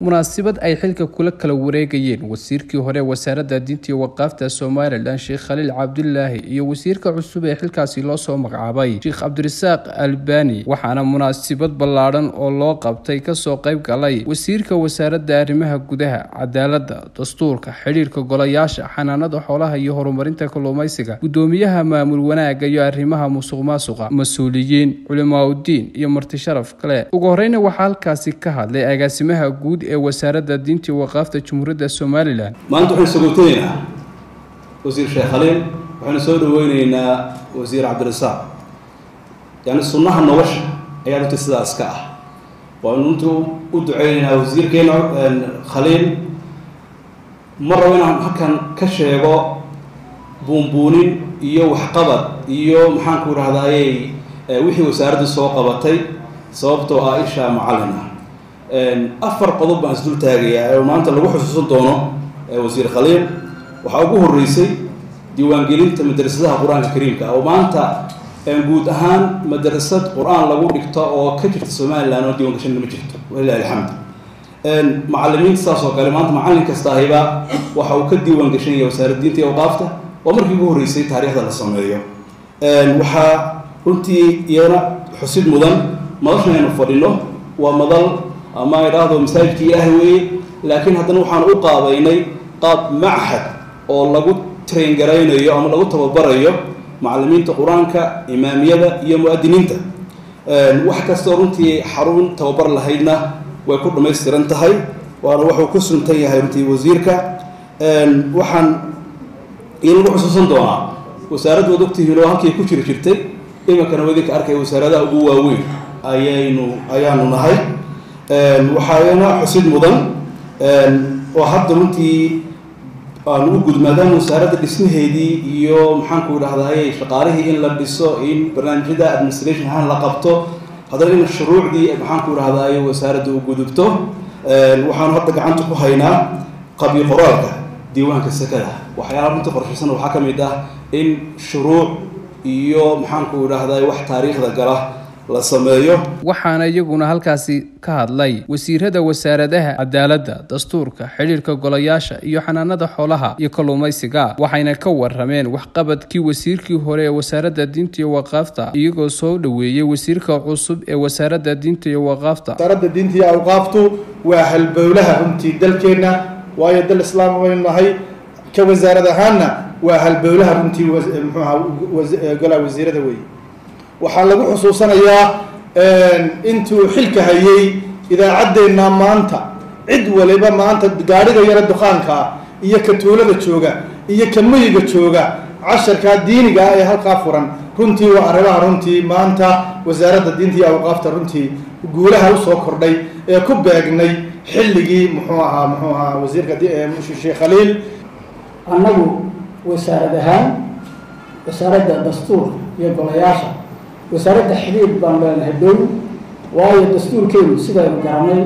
munaasabad ay xilka kula kala wareegayeen wasiirkii hore wasaaradda diinta iyo waqaafta somalilan sheekh khaliil cabdulaahi iyo wasiirka cusub ee xilkaasi loo soo magacaabay sheekh cabdirasaaq albani waxaana munaasabad ballaadhan oo loo qabtay kasoo qayb galay wasiirka wasaaradda arrimaha gudaha cadaaladda dastuurka xidhiirka golayaasha xanaanada xoolaha iyo horumarinta kalluumaysiga gudoomiyaha maamul wanaaga iyo arrimaha musuq maasuqa mas-uuliyiin culimaauddiin iyo marti sharaf kale ugu horeyna waxaa halkaasi ka hadlay agaasimaha guud ee wasaaradda diinta iyo waqaafta jamhuuriyadda somalilan maanta waxaynu sagootaynaa wasiir sheekh khaliil waxaynu soo dhaweyneynaa wasiir cabdirasaaq yani sunnaha nolosha ayaa runtii sidaas ka ah waanu runtii u duceyneynaa wasiirkeena khaliil ma rabo inaan halkan ka sheego buunbuunin iyo waxqabad iyo maxaanku idhahdayey wixii wasaaraddu soo qabatay sababtoo ah isha macallin ah afar qodob baan isdul taagayaa ee maanta lagu xusuusan doono wasiir khaliil waxaa ugu horreysay diiwaangelinta madrasadaha qur-aanka kariimka oo maanta guud ahaan madrasad qur-aan lagu dhigto oo ka jirta somalilan oo diiwan gashan ma jirto walilahi alxamdu macallimiinta saas oo kale maanta macallin kasta ahiba waxa uu ka diiwaan gashan yahay wasaaradda diinta iyo awqaafta waa markii ugu horreysay taariikhda la sameeyo waxaa runtii iyana xusid mudan madashan aynu fadhino waa madal ama idhaahdo masaajidka ilaahay weeye laakiin haddana waxaan u qaabaynay qaab machad oo lagu train garaynayo ama lagu tababarayo macallimiinta qur-aanka imaamiyada iyo mu-adiniinta wax kastoo runtii xarun tababar lahaydna way ku dhammaystiran tahay waana wuxuu ku suntan yahay runtii wasiirka waxaan ii lagu xusuusan doonaa wasaaraddu waad ogtihiin oo halkii ku jiri jirtay iminkana wadinka arkaya wasaaradaha ugu waaweyn ayaynu ayaanu nahay waxaana xusid mudan oo hadda runtii aanu u gudmaadaan wasaaradda dhismaheedii iyo maxaanku idhahdaye shaqaalihii in la dhiso in barnaamijyada administration ahaan la qabto haddana in shuruucdii maxaanku idhahdaye wasaaradda u gudubto waxaanu hadda gacanta ku haynaa qabyo qoraalka diiwaanka sakada waxyaalaha runtii qorshaysan waxaa ka mid ah in shuruuc iyo maxaanku idhahdaye wax taariikhda gala la sameeyo waxaana iyaguna halkaasi ka hadlay wasiirada wasaaradaha cadaaladda dastuurka xidhiirka golayaasha iyo xanaanada xoolaha iyo kalluumaysiga waxayna ka warameen waxqabadkii wasiirkii hore ee wasaaradda diinta iyo waqaafta iyagoo soo dhoweeyey wasiirka cusub ee wasaaradda diinta iyo waqaafta wasaaradda diinta iyo awqaaftu waa halbowlaha runtii dalkeenna waayo dal islaam waynu nahay ka wasaarad ahaanna waa halbowlaha runtii muxuu ahaa golaha wasiirada weeye waxaa lagu xusuusanayaa intuu xilka hayay idaacaddeenna maanta cid waliba maanta gaadhiga yara dukaankaa iyo ka tuulada jooga iyo ka mayiga jooga casharkaa diiniga ah ee halkaa furan runtii waa arrimaha runtii maanta wasaaradda diinta iyo awqaafta runtii guulaha usoo kordhay ee ku beegnay xilligii muxuu ahaa muxuu ahaa wasiirka sheekh khaliil annagu wasaarad ahaan wasaaradda dastuur iyo golayaasha wasaaradda xidhiir baan leenahay dhow waayo dastuurkeenu sidaynu garanay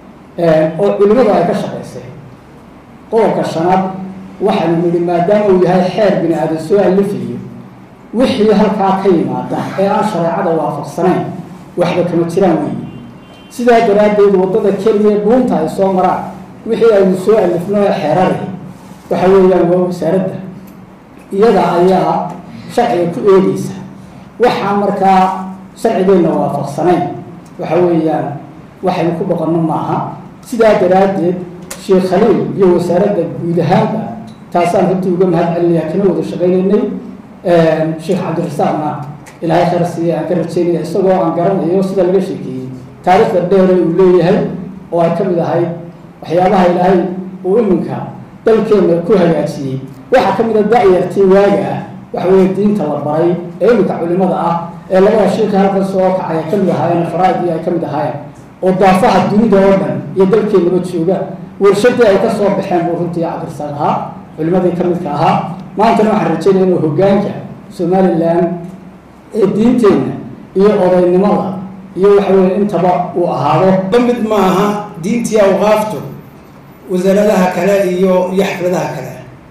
oo culimadu ay ka shaqaysay qodobka shanaad waxaanu nidhi maadaama uu yahay xeer bini aadan soo alifayo wixii halkaa ka yimaada ee aan shareecada waafaqsanayn waxba kama jiraan weyi sidaa daraaddeed waddada keliya dhuunta ay soo maraan wixii aynu soo alifno ee xeerari waxa weeyaan waa wasaaradda iyada ayaa sharciga ku eegeysa waxaa markaa sharcigeenna waafaqsanayn waxa weeyaan waxaynu ku dhaqanno maaha sidaa daraaddeed sheekh khaliil iyo wasaaradda guud ahaanba taasaan runtii uga mahad celinaya kana wada shaqaynaynay sheekh cabdirasaaqna ilaahay khayr siiya aan ka rajeynaya isagoo aan garanayo sida laga sheekeeyey taariikhda dheere uu leeyahay oo ay ka mid ahayd waxyaabaha ilaahay uu iminka dalkeenna ku hagaajiyey waxaa ka mid a da-yartii waaga ah waxa weeye diinta la baray ee iminka culimada ah ee labada shiika halkan soo kacay ay ka mid ahaayeen faraaidii ay ka mid ahaayeen oo daafaha dunida oo dhan iyo dalkeennaba jooga warshadii ay ka soo baxeen buu runtii cabdirasaaq ahaa culimadii ka midka ahaa maantana waxaan rajeynaya inuu hogaanka somalilan ee diinteenna iyo odaynimada iyo waxa weye intaba uu ahaado ka mid ma aha diintii awqaaftu wasaaradaha kale iyo iyo xafladaha kale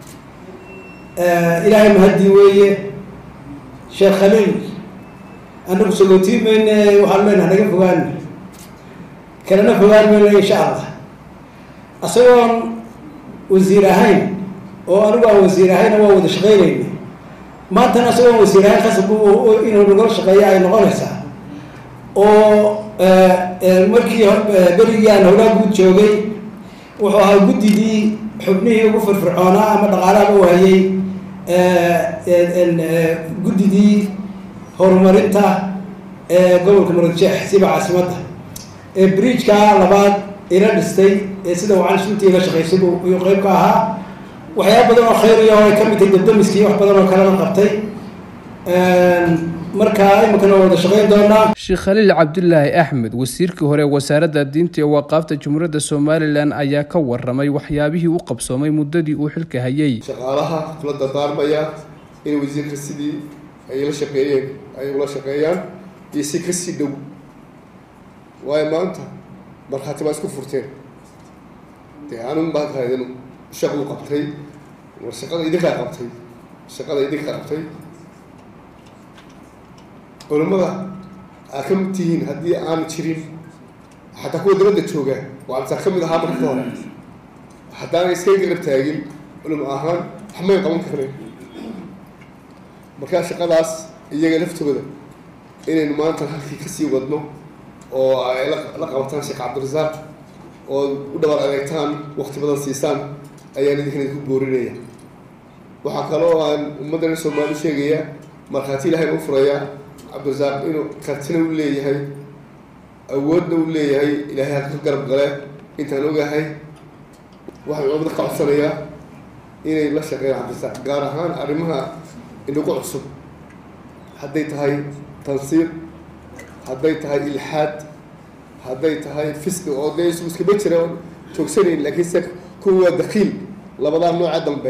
ilaahay mahadii weeye sheekh khaliil anagu sagootiin mayne waxaan leenaha naga fogaan kalena fogaan mayno insha allah isagoon wasiir ahayn oo anigu aan wasiir ahayna waa wada shaqaynayna maantana isagoon wasiir ahayn khasab inuu nagala shaqeeya ay noqonaysaa oo markii berigii aan howlaa guud joogay wuxuu ahaa guddidii xubnihii ugu firfircoonaa ama dhaqaalaha u hayay guddidii horumarinta ee gobolka muradjeex siba caasimadda ee bridgeka labaad ila dhistay ee sida wacan suntii ila shaqaysay iyuu qeyb ka ahaa waxyaaba badan oo khayriya oo ay ka mid tahay dabdamiskii wax badan oo kalena qabtay marka iminkana waa wada shaqayn doonaa sheekh khaliil cabdulaahi axmed wasiirkii hore wasaaradda diinta iyo waqaafta jamhuuriyadda somalilan ayaa ka waramay waxyaabihii u qabsoomay muddadii uu xilka hayay shaqaalaha kula dardaarmaya in wasiirka sidii ay la shaqeeyeen ay ula shaqeeyaan iyo si kasii dhow waayo maanta markhaati baa isku furteen dee anun baan kahaydin shaquu qabtay war shaqada idinkaa qabtay shaqada idinkaa qabtay culimmada aa ka mid tihiin haddii aanu jirin xataa kuwa dabadda jooga waa amsaa ka mid ahaa marka ka hore haddaana iska garab taagin culimo ahaan waxmay qaban karnay markaa shaqadaas iyaga laftooda inaynu maanta halkii kasii wadno oo ay la qabataan sheekh cabdirasaaq oo u dhabar adeegtaan wakti badan siisaan ayaan idinkan idinku boorinaya waxaa kaloo aan ummaddan soomaali sheegaya markhaati ilahay u furayaa cabdirasaaq inuu kartina u leeyahay awoodna u leeyahay ilaahay halka ka garab gale intaan ogahay waxaan culamada ka codsanayaa inay la shaqeeyaan cabdirasaaq gaar ahaan arrimaha inagu cusub hadday tahay tansiir hadday tahay ilxaad hadday tahay fisqi oo dee isu iskama jira joogsanayn laakiin se kuwa dakiil labadaa nooca dambe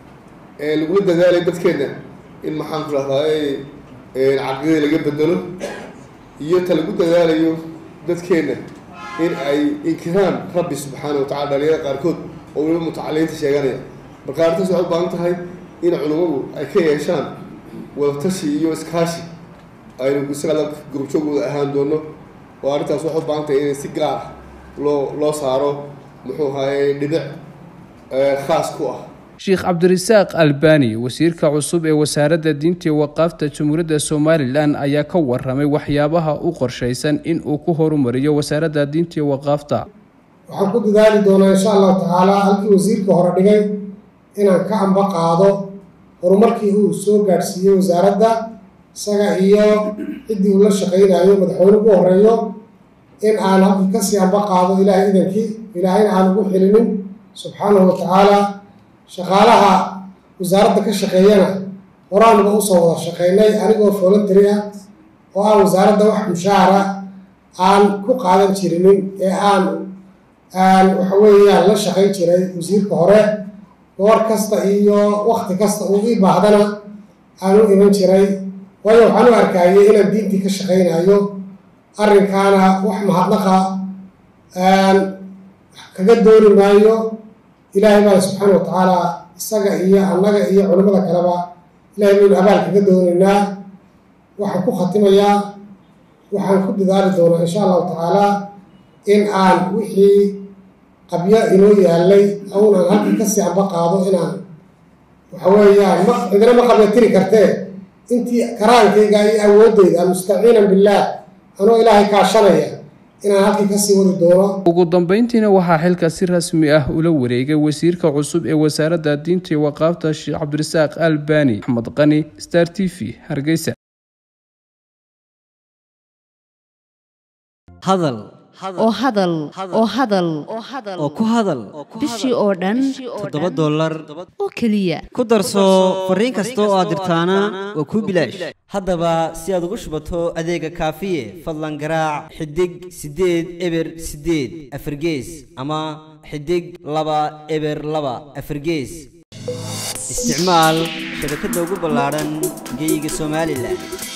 ee lagula dadaalay dadkeena in maxaan ku rahdaa caqidada laga bedelo iyo ta lagu dadaalayo dadkeena in ay inkiraan rabbi subxaana wa tacala dhalinyarada qaarkood oo weliba mutacaliinta sheeganaya marka arrintaas waxay u baahan tahay in culimmadu ay ka yeeshaan wadatashi iyo iskaashi aynu isaga gurubjoogooda ahaan doono oo arrintaas waxay u baahan tahay inay si gaar ah loo loo saaro muxuu ahaye dhibic khaas ku ah sheekh cabdirasaaq albani wasiirka cusub ee wasaaradda diinta iyo waqaafta jamhuuriyadda somalilan ayaa ka waramay waxyaabaha u qorshaysan in uu ku horumariyo wasaaradda diinta iyo waqaafta waxaan ku dadaali doonaa insha allahu tacaala halkii wasiirka hore dhigay inaan ka amba qaado horumarkii uu soo gaadhsiiyey wasaaradda isaga iyo ciddii uu la shaqaynayo madaxweyne ugu horeeyo in aan halkii kasii amba qaado ilaahay idankii ilaahayna aan ugu xilinin subxaanahu wa tacaala shaqaalaha wasaaradda ka shaqeeyana horaanuba usoo wada shaqeynay anigoo voluntary ah oo aan wasaaradda wax mushaara aan ku qaadan jirinin ee aan aan waxa weeyaan la shaqayn jiray wasiirka hore goor kasta iyo wakti kasta uu ii baahdana aan u iman jiray waayo waxaan u arkayay inaan diintii ka shaqaynayo arrinkaana wax mahadnaqa kaga dooni maayo ilaahay baana subxaana wa tacaala isaga iyo annaga iyo culimmada kaleba ilahay baynu abaal kaga doonaynaa waxaan ku khatimayaa waxaan ku dadaali doonaa insha allahu tacaala in aan wixii qabyo inoo yaalay awn aan halkii kasii amba qaado inaan waxa weeyaan ma cidina ma qabya tiri kartee intii karaankayga iyo awooddayda mustaciinan billaah anoo ilaahay kaashanaya inaan halkii kasii wadi doono ugu dambeyntiina waxaa xilka si rasmi ah ula wareegay wasiirka cusub ee wasaaradda diinta iyo waqaafta sheekh cabdirasaaq albani axmed qani star t v hargeysa hadal oo hadal oo hadal oo ku hadal bishii oo dhan toddoba dollar oo keliya ku darso fariin kasta oo aad dirtaana waa kuu bilaash haddaba si aad ugu shubato adeega kaafiye fadlan garaac xidig siddeed eber siddeed afargees ama xidig laba eber laba afargees isticmaal shabakadda ugu ballaadhan geeyiga somalilan